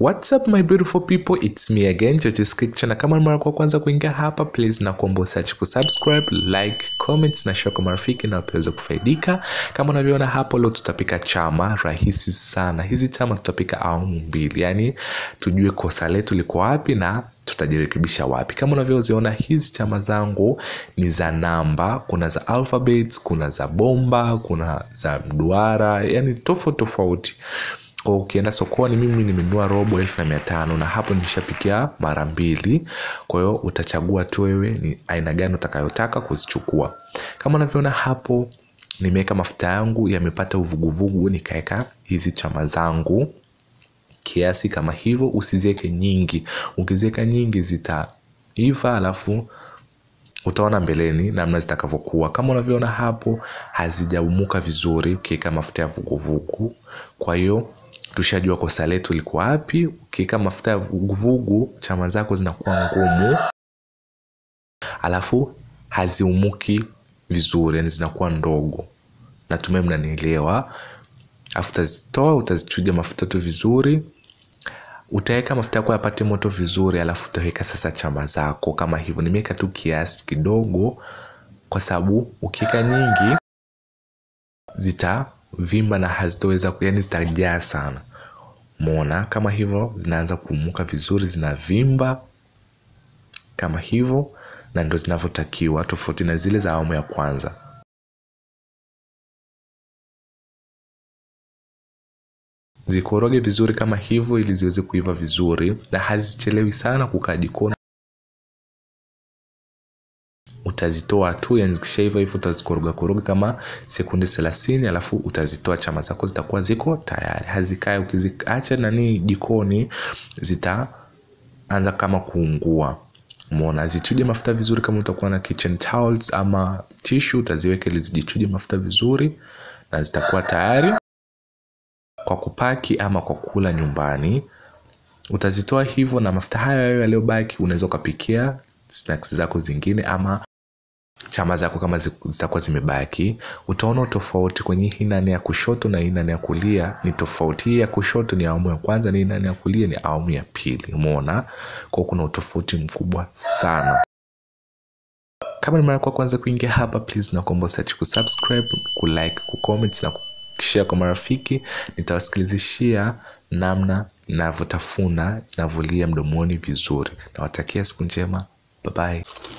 What's up my beautiful people, it's me again Jojiskik na kama ni mara kwa kwanza kuingia hapa please na kuomba usiache kusubscribe, like, comment na share kwa marafiki na wapeweze kufaidika. Kama unavyoona hapo, leo tutapika chama rahisi sana. Hizi chama tutapika awamu mbili, yani tujue kosa letu liko wapi na tutajirekebisha wapi. Kama unavyoziona hizi chama zangu ni za namba, kuna za alphabets, kuna za bomba, kuna za mduara, yani tofauti tofauti kwa ukienda sokoni mimi nimenunua robo elfu na mia tano na hapo nishapikia mara mbili kwa hiyo utachagua tu wewe ni aina gani utakayotaka kuzichukua kama unavyoona hapo nimeweka mafuta yangu yamepata uvuguvugu nikaweka hizi chama zangu kiasi kama hivyo usiziweke nyingi ukiziweka nyingi zitaiva alafu utaona mbeleni namna zitakavyokuwa kama unavyoona hapo hazijaumuka vizuri ukiweka mafuta ya vuguvugu kwa hiyo tushajua kosa letu liko wapi ukiweka mafuta ya vuguvugu chama zako zinakuwa ngumu alafu haziumuki vizuri yani zinakuwa ndogo natumai mnanielewa alafu utazitoa utazichuja mafuta tu vizuri utaweka mafuta yako yapate moto vizuri alafu utaweka sasa chama zako kama hivyo nimeweka tu kiasi kidogo kwa sababu ukiweka nyingi zitavimba na hazitoweza yani zitajaa sana mona kama hivyo zinaanza kuumuka vizuri zinavimba kama hivyo na ndo zinavyotakiwa tofauti na zile za awamu ya kwanza zikoroge vizuri kama hivyo ili ziweze kuiva vizuri na hazichelewi sana kukaa jikoni utazitoa tu yani zikishaiva hivyo utazikoroga koroga kama sekundi thelathini alafu utazitoa chama zako zitakuwa ziko tayari hazikae ukiziacha nani jikoni zitaanza kama kuungua mona zichuje mafuta vizuri kama utakuwa na kitchen towels ama tishu utaziweka ili zijichuje mafuta vizuri na zitakuwa tayari kwa kupaki ama kwa kula nyumbani utazitoa hivyo na mafuta hayo yaliyobaki unaweza ukapikia snacks zako zingine ama chama zako kama zitakuwa zimebaki utaona tofauti kwenye hii nane ya kushoto na hii nane ya kulia ni tofauti hii ya kushoto ni awamu ya kwanza na hii nane ya kulia ni awamu ya pili umeona kwao kuna utofauti mkubwa sana kama ni mara kwa kwanza kuingia hapa please nakuomba usiache kusubscribe kulike kucomment na kushare kwa marafiki nitawasikilizishia namna navyotafuna navyolia mdomoni vizuri nawatakia siku njema bye bye